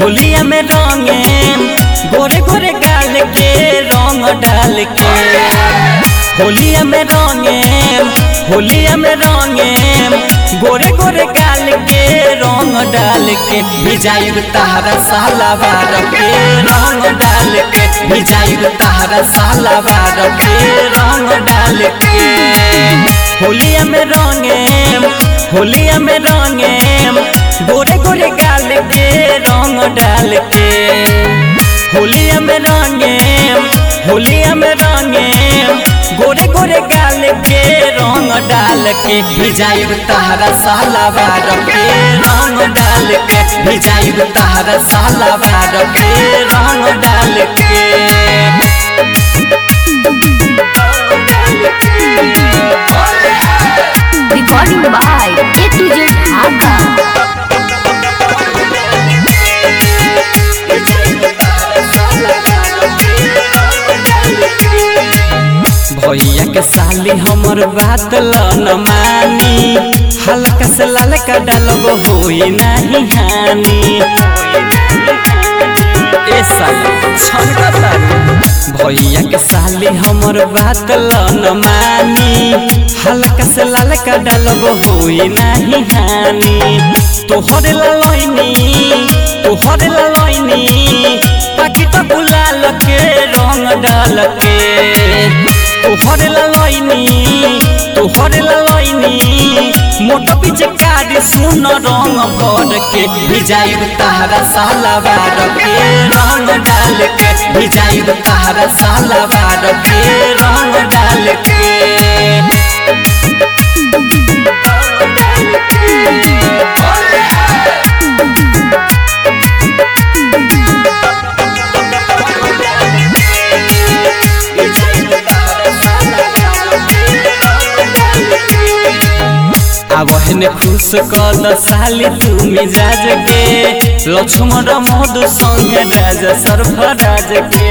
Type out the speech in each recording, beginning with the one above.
होलिया में रंगे गोरे गोरे गाल के रंग डाल के होलिया में रंगे होलिया में रंगे गोरे गोरे गाल के रंग डाल के भिजाइब तहरा साला बार के रंग डाल के भिजाइब तहरा साला बार के रंग डाल के होलिया में रंगे होलिया में रंगे गोरे गोरे गाल के रंग डाल के होलिया में रंगे होलिया में रंगे गोरे गोरे गाल के रंग डाल के भिजाइब तहरा साला बार के रंग डाल के भिजाइब तहरा साला बार के रंग डाल के Recording by A to Z Dhaka. भैया के साली हमर बात ल न मानी हल्का से ललका डालब होई नहीं हानि ए साली छनका तारू भैया के साली हमर बात ल न मानी हल्का से ललका डालब होई नहीं हानि तोहर ललैनी तोहर ललैनी पाकिट गुलाल के रंग डाल के तोहर ललैनी तोहर ललैनी मोट पीछे काट सुन रंग भर के भिजाइब तहरा साला बार के रंग डाल के भिजाइब तहरा साला बार के रंग डाल के आवहने खुश कद साली तू मिजाज के लक्ष्मण मधु संग राज सर्फराज के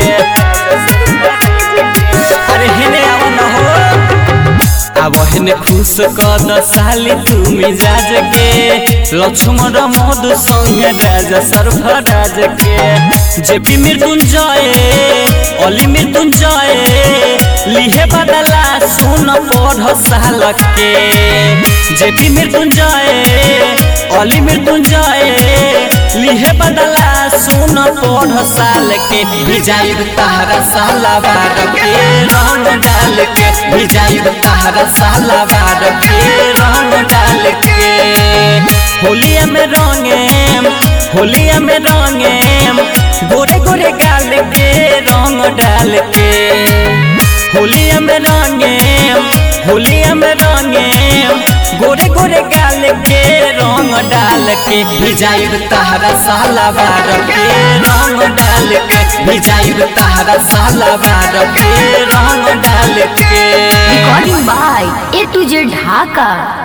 अरे हेने आव न हो आवहने खुश कद साली तू मिजाज के लक्ष्मण मधु संग राज सर्फराज के जेपी मृत्युंजय अली मृत्युंजय लिहे बदला सुन पढ़ साल के जेपी मृत्युंजय अली मृत्युंजय लिहे बदला सुन पढ़ साल के भिजाइब तहरा साला बार के रंग डाल के भिजाइब तहरा साला बार के रंग डाल के होलिया में रंगे होलिया में रंगे गोरे गोरे गाल के रंग डाल के होलिया में रंगे होलिया में रंगे गोरे गोरे गाल के रंग डाल के भिजाइब तहरा साला बार के रंग डाल के भिजाइब तहरा साला बार के रंग डाल के Recording by A to Z Dhaka.